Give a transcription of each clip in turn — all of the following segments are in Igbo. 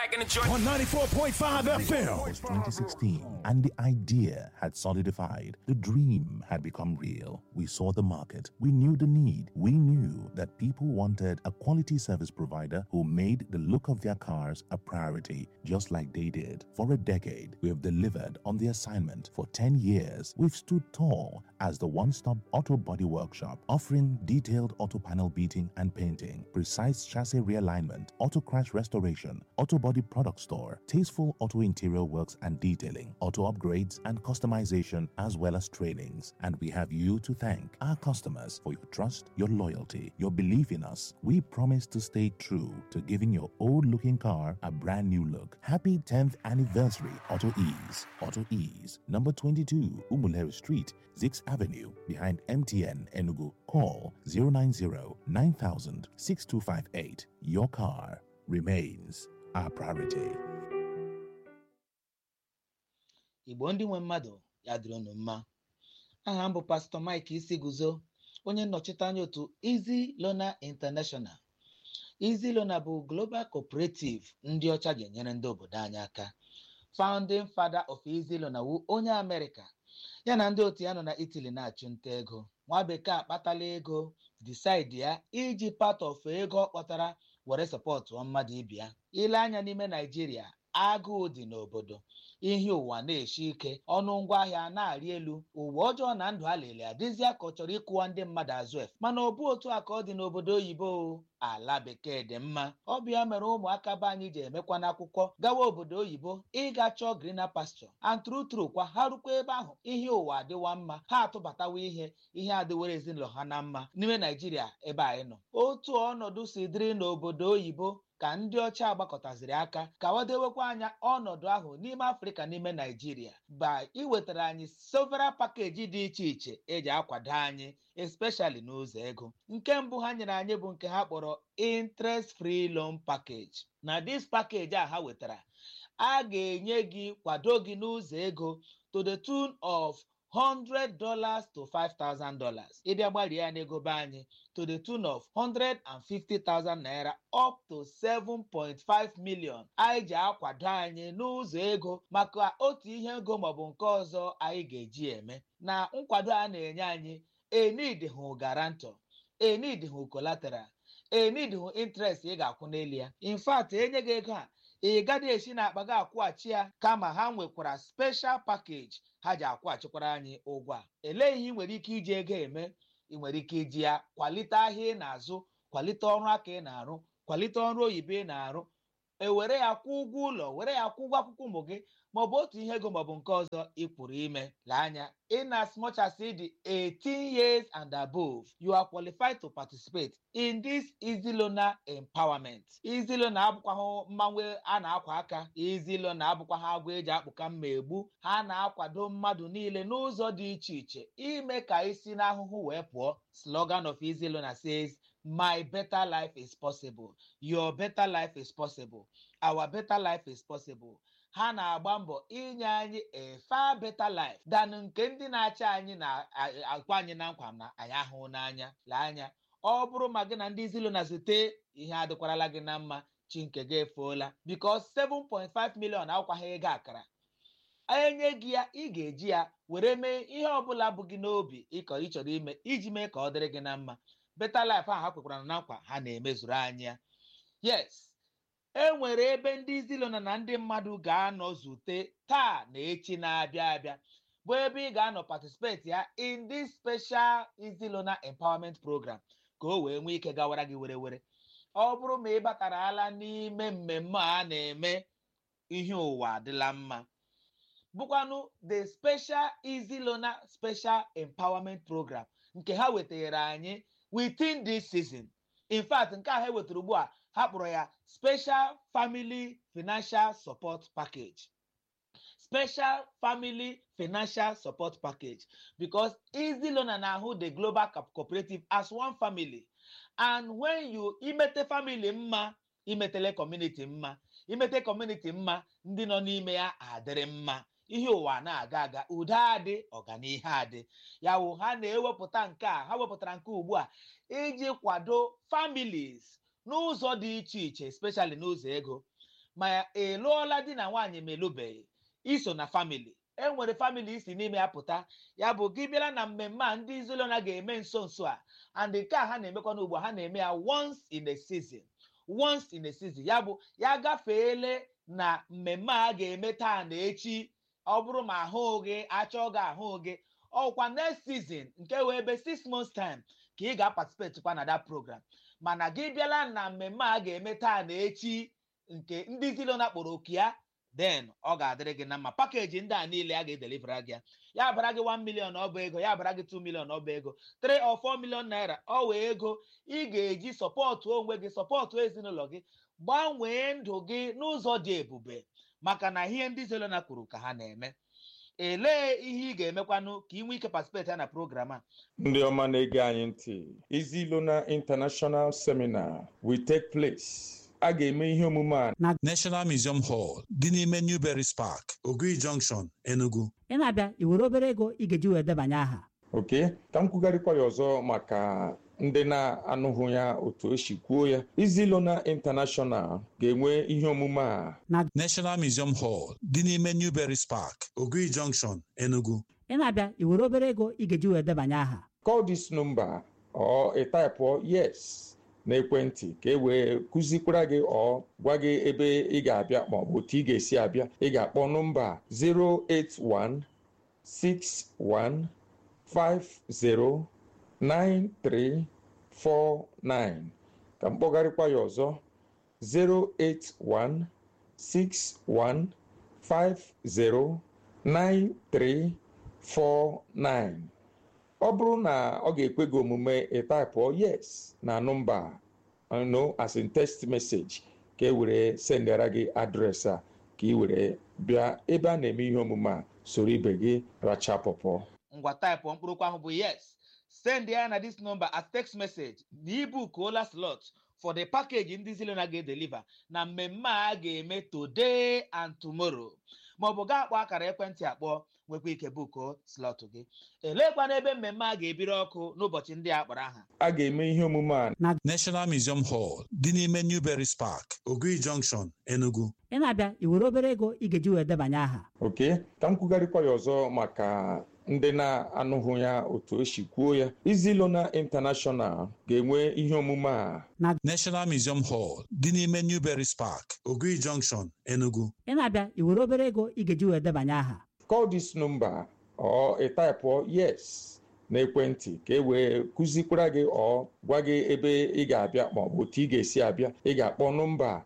back in the joint. on 94.5 FM. was 2016 and the idea had solidified. The dream had become real. We saw the market. We knew the need. We knew that people wanted a quality service provider who made the look of their cars a priority, just like they did. For a decade, we have delivered on the assignment. For 10 years, we've stood tall as the one stop auto body workshop, offering detailed auto panel beating and painting, precise chassis realignment, auto crash restoration, auto body product store, tasteful auto interior works and detailing, auto upgrades and customization, as well as trainings. And we have you to thank, our customers, for your trust, your loyalty, your belief in us. We promise to stay true to giving your old looking car a brand new look. Happy 10th anniversary, Auto Ease. Auto Ease, number 22, Umuleri Street, Zix Avenue, behind MTN Enugu. Call 090 9000 6258. Your car remains our priority. igbo ndị nwe mmadụ ya dịrị unu mma aha m bụ pastọ mike isi guzo onye nnọchite anya otu Easy Loan International Easy Loan bụ global cooperative ndị ọcha ga-enyere ndị obodo anyị aka founding father of Easy Loan wu onye amerịka ya na ndị otu ya nọ na Italy na-achụ nta ego nwa bekee akpatala ego decide ya iji part of ego ọ kpọtara were sọpọtụọ mmadụ ibe ya ile anya n'ime naijiria agụụ dị n'obodo ihe ụwa na-eshi ike ọnụ ngwaahịa na-arị elu ụwa ọjọọ na ndụ a lele adịzịa ka ọ chọrọ ịkụwa ndị mmadụ azụ efe mana ọ bụ otu a ka ọ dị n'obodo oyibo o. ala bekee dị mma ọ bụ ya mere ụmụaka be anyị ji emekwa n'akwụkwọ gawa obodo oyibo ịga chọọ greener pasture and true true kwa ha rukwa ebe ahụ ihe ụwa adịwa mma ha atụbatawa ihe ihe adịwere ezinụlọ ha na mma n'ime naijiria ebe anyị nọ otu ọnọdụ si dịrị n'obodo oyibo ka ndị ọcha agbakọtaziri aka ka wadewekwa anya ọnọdụ ahụ n'ime afrịka n'ime naijiria ba iwetara anyị several pakeji dị iche iche eji akwado anyị especially n'ụzọ ego nke mbụ ha nyere anyị bụ nke ha kpọrọ interest free loan package na this package a ha wetara a ga-enye gị kwado gị n'ụzọ ego to the tune of $100 to $5,000 ịbịa gbarie ya n'ego be anyị to the tune of 150,000 naira up to 7.5 million anyị ji akwado anyị n'ụzọ ego maka otu ihe ego maọbụ nke ọzọ anyị ga-eji eme na nkwado a na-enye anyị enidhụ garanto enidhụ collateral enidhụ interest ị ga-akwụ n'elu ya in fact enye gị ego a ị gaghị esi n'akpa gị akwụghachi ya kama ha nwekwara special package ha ji akwụghachikwara anyị ụgwọ a elee ihe ị nwere ike iji ego eme ị nwere ike iji ya kwalite ahịa ị na-azụ kwalite ọrụ aka ị na-arụ kwalite ọrụ oyibo ị na-arụ ewere ya kwụ ụgwọ ụlọ were ya kwụ ụgwọ akwụkwọ ụmụ gị maọbụ otu ihe ego maọbụ nke ọzọ ị pụrụ ime lee anya in as much as ị dị 18 years and above you are qualified to participate in this easy loaner empowerment easy loaner abụkwaghị mmanwe a na-akwa aka easy loaner abụkwaghị agwa eji akpụka mma egbu ha na-akwado mmadụ niile n'ụzọ dị iche iche ime ka isi n'ahụhụ wee pụọ slogan of easy loaner says my better life is possible your better life is possible our better life is possible ha na-agba mbọ inye anyị a far better life than nke ndị na-achị anyị na-akwa anyị na nkwa na anyị ahụ n'anya lee anya ọ bụrụ ma gị na ndị zilo na zute ihe adịkwarala gị na mma chi nke gị efuola because 7.5 million akwaghị ego akara enye gị ya ị ga-eji ya were mee ihe ọbụla bụ gị n'obi ịkọ ịchọrọ ime iji mee ka ọ dịrị gị na mma better life ahụ ha kwekwara na nkwa ha na-emezuru anyị ya yes e nwere ebe ndị zilona na ndị mmadụ ga-anọ zute taa na echi na-abịa abịa bụ ebe ị ga-anọ participate ya in this special izilona empowerment program ka o wee nwee ike gawara gị were were ọ bụrụ ma ị batara ala n'ime mmemme a na-eme ihe ụwa adịla mma bụkwanụ the special easy loaner special empowerment program nke ha wetara anyị within this season in fact nke a ha wetara ugbu a ha kpọrọ ya special family financial support package special family financial support package because easy loaner na-ahụ the global co- cooperative as one family and when you imete family mma imetele community mma imete community mma ndị nọ n'ime ya adịrị mma ihe ụwa na-aga aga udo adị ọganihu adị ya wụ ha na-ewepụta nke a ha wepụtara nke ugbu a iji kwado families n'ụzọ dị iche iche especially n'ụzọ ego ma ị lụọla di na nwaanyị ma elubeghị iso na famili e nwere famili isi n'ime ya pụta ya bụ gị bịara na mmemme a ndị izolona ga-eme nso nso a and nke a ha na-emekwa n'ugbo ha na-eme ya once in a season once in a season ya bụ ya gafeele na mmemme a ga-eme taa na echi ọ bụrụ ma ahụ gị achọ gị ahụ gị ọkwa next season nke wee ebe six months time ka ị ga-participate kwa na that program mana gị bịala na mmemme a ga-eme taa na echi nke ndị zilona kpọrọ oku ya then ọ ga-adịrị gị na mma pakeji ndị a niile a ga-edelivera gị ya ya bara gị 1 million ọ bụ ego ya bara gị 2 million ọ bụ ego 3 or 4 million naira ọ wee ego ị ga-eji sọpọtụ onwe gị sọpọtụ ezinụlọ gị gbanwee ndụ gị n'ụzọ dị ebube maka na ihe ndị zelona kwuru ka ha na-eme elee ihe ị ga-emekwanụ ka ị nwee ike participate ya na program a ndị ọma na-ege anyị ntị Izilona International Seminar will take place a ga-eme ihe omume a National Museum Hall dị n'ime Newberry's Park, Ogui Junction, Enugu. ị na-abịa i were obere ego ị ga-eji wee debanye aha oke ka m kwugharịkwa ya ọzọ maka ndị na-anụghị ya otu o si kwuo ya Izilona International ga-enwe ihe omume a National Museum Hall dị n'ime Newberry's Park, Ogui Junction, Enugu. ị na-abịa i were obere ego ị ga-eji wee debanye aha call this number or ị taịpụọ yes n'ekwentị ka e wee kụzikwara gị ọ gwa gị ebe ị ga-abịa ma ọ bụ otu ị ga-esi abịa ị ga-akpọ nọmba 08161509349 ka mkpọgharịkwa ya ọzọ 08161509349 ọ bụrụ na ọ ga-ekwe gị omume ịtaịpụọ yes na nọmba no as in text message ka e were sendara gị adreesị a ka ị were bịa ebe a na-eme ihe omume a soro ibe gị racha pọpọ ngwa taịpụ mkpụrụokwu ahụ bụ yes send ya na this number as text message na ibukuola slot for the package ndị zilona ga-edeliver na mmemme a ga-eme today and tomorrow maọbụ gaa akpọ akara ekwentị akpọ nwekwa ike bukuo slot gị elekwana ebe mmemme a ga-ebiri ọkụ n'ụbọchị ndị a kpọrọ aha a ga-eme ihe omume a National Museum Hall dị n'ime Newberry's Park, Ogui Junction, Enugu. ị na-abịa i were obere ego ị ga-eji wee debanye aha oke ka m kwugharịkwa ya ọzọ maka ndị na-anụghị ya otu o si kwuo ya Izilona International ga-enwe ihe omume a National Museum Hall dị n'ime Newberry's Park, Ogui Junction, Enugu. ị na-abịa i were obere ego ị ga-eji wee debanye aha call this number or ị taịpụọ yes n'ekwentị ka e wee kụzikwara gị ọ gwa gị ebe ị ga-abịa ma ọ bụ otu ị ga-esi abịa ị ga-akpọ nọmba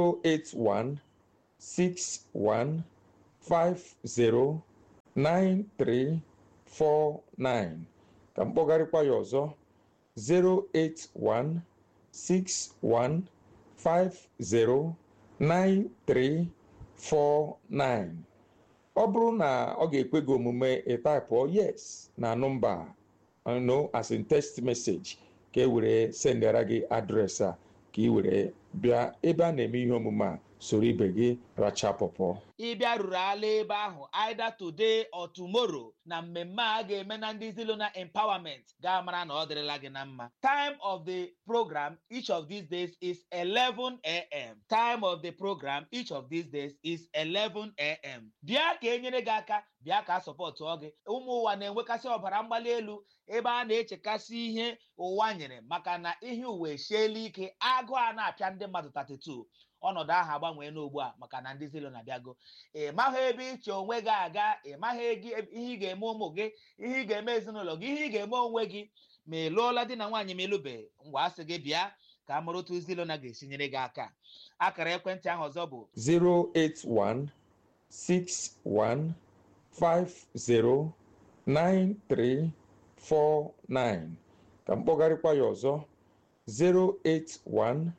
08161509349 ka mkpọgharịkwa ya ọzọ 08161509349 ọ bụrụ na ọ ga-ekwe gị omume ịtaịpụọ yes na nọmba no as in text message ka e were sendara gị adreesị a ka ị were bịa ebe a na-eme ihe omume a soro ibe gị racha pọpọ ịbịa ruru ala ebe ahụ either today or tomorrow na mmemme a ga-eme na ndị zilona empowerment ga-amara na ọ dịrịla gị na mma time of the program each of these days is 11 a.m. time of the program each of these days is 11 a.m. bịa ka e nyere gị aka bịa ka a sọpọtụọ gị ụmụ ụwa na-enwekasị ọbara mgbali elu ebe a na-echekasị ihe ụwa nyere maka na ihe uwe esiela ike agụụ a na-apịa ndị mmadụ 32 ọnọdụ ahụ agbanwee n'ugbu a maka na ndị zilo na-abịago ị maghị ebe iche onwe gị aga ị maghị ihe ị ga-eme ụmụ gị ihe ị ga-eme ezinụlọ gị ihe ị ga-eme onwe gị ma ị lụọla di na nwaanyị ma ịlụbeghị ngwa asị gị bịa ka a mara otu zilo na ga-esi nyere gị aka akara ekwentị ahụ ọzọ bụ 08161509349 ka mkpọgharịkwa ya ọzọ 081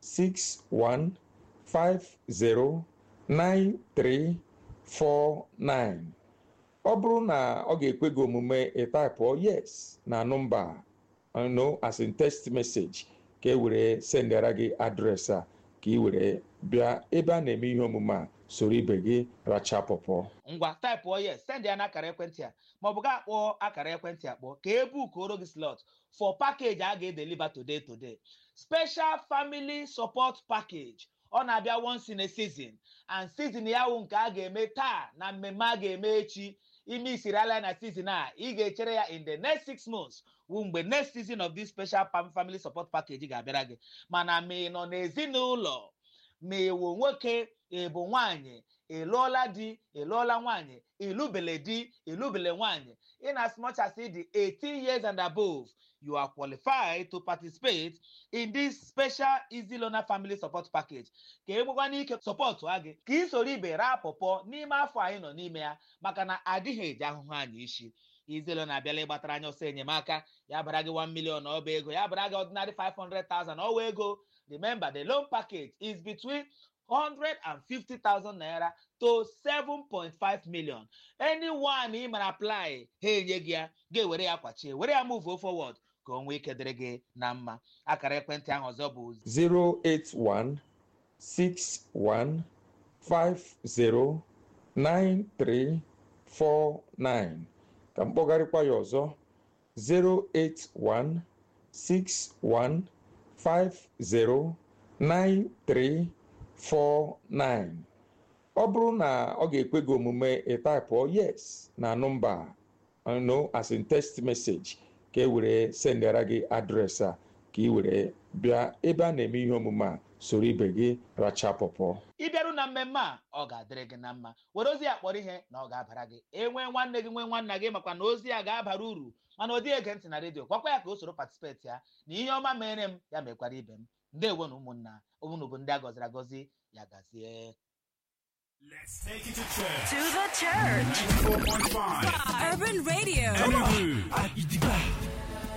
61509349 ọ bụrụ na ọ ga-ekwe gị omume ịtaịpụọ yes na nọmba no as in text message ka e were sendara gị adreesị a ka ị were bịa ebe a na-eme ihe omume a soro ibe gị racha pọpọ ngwa taịpụọ yes send ya n'akara ekwentị a maọbụ gaa kpọọ akara ekwentị akpọ ka e bukuoro gị slot for package a ga-edeliver today today special family support package ọ na-abịa once in a season and season ya wụ nke a ga-eme taa na mmemme a ga-eme echi ime isiri ala na season a ị ga-echere ya in the next six months wụ mgbe next season of this special pam family support package ga-abịara gị mana ma ị nọ n'ezinụlọ ma ịwụ nwoke ịbụ nwaanyị ịlụọla di ịlụọla nwaanyị ịlụbele di ịlụbele nwaanyị in as much as ị dị 18 years and above you are qualified to participate in this special easy loaner family support package ka egbekwa n'ike sọpọtụ a gị ka ị soro ibe raa pọpọ n'ime afọ anyị nọ n'ime ya maka na adịghị eji ahụhụ anyị isi izelo na-abịala ịgbatara anya ọsọ enyemaka ya bara gị 1 million ọba ego ya bara gị ordinary 500,000 ọwa ego remember the loan package is between 150,000 naira to 7.5 million anyone ị mara apply ha enye gị ya ga-ewere ya kwachie were ya move forward ka o nwee ike dịrị gị na mma akara ekwentị ahụ ọzọ bụ 08161509349 ka m kpọgarịkwa ya ọzọ 08161509349 ọ bụrụ na ọ ga-ekwe gị omume ịtaipụọ yes na nọmba no as in text message ka e were sendara gị adreesị a ka ị were bịa ebe a na-eme ihe omume a soro ibe gị racha pọpọ ịbịaru na mmemme a ọ ga-adịrị gị na mma were ozi ya kpọrọ ihe na ọ ga-abara gị enwee nwanne gị nwee nwanna gị makwa na ozi ya ga-abara uru mana ọ dịghị ege ntị na redio gwakwa ya ka o soro patisipeti ya na ihe ọma mere m ya mekwara ibe m ndewo na ụmụnna ụmụnụ bụ ndị a gọziri agọzi ya gazie Let's take it to church. To the church. 94.5. Urban Radio. Enugu.